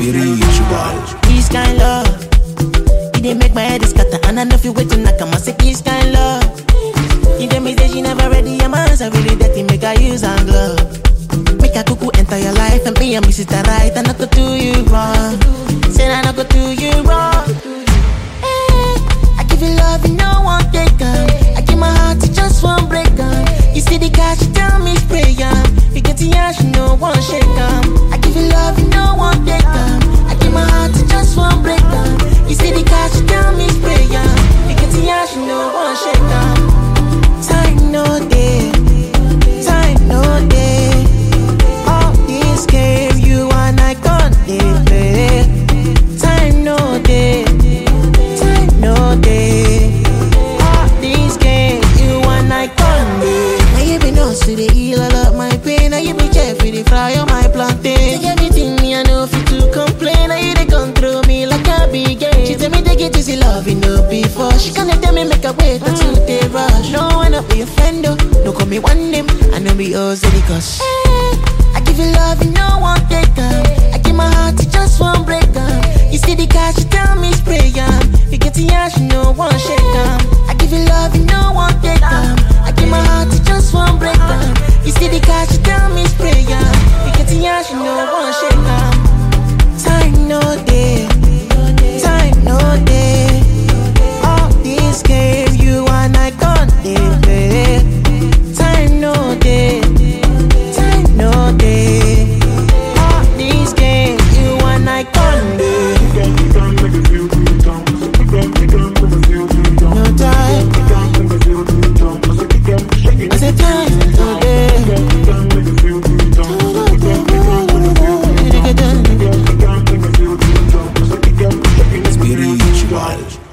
spiritual. This kind love, it dey make my head scatter, and I know if you wait to knock, I'ma say this kind love. You tell me say she never ready, your man's are really dirty, make I use and glove. Make a cuckoo enter your life and be a miss it right, and I go do you wrong. Say I not go do you wrong. Eh, I give you love, you no one take am. I give my heart to just one break am. You see the cash, you tell me spray am. You get the ash, you no one shake am. I give you love, you no one take am. I give my heart to just one break am. You see the cash, you tell me spray am. You get the ash, you no one shake am. Time no day, time no day. All this game you and I can't play. Time no day, time no day. All these games you and I can't play. Now you be nurse to the heal all of my pain. Now you be chef with the fry on my plantain. Take everything me I know fit to complain. Now you they control me like a big game. She tell me they get easy love you know before. She gonna tell me make a wait until they rush. No wanna be a friend though. No call me one name. I know be yours cause. I give you love you no one take am. I give my heart to just one break am. You see the cash you tell me spray am. You get the ash you no one shake am. I give you love you no one take am. I give my heart to just one break am. You see the cash you tell me spray am. You get the ash you no one shake am. Time no day, time no day. All this game you and I can't play. Time no day, time no day. All these games you and I can't play. No time, I said time no day. Spiritual.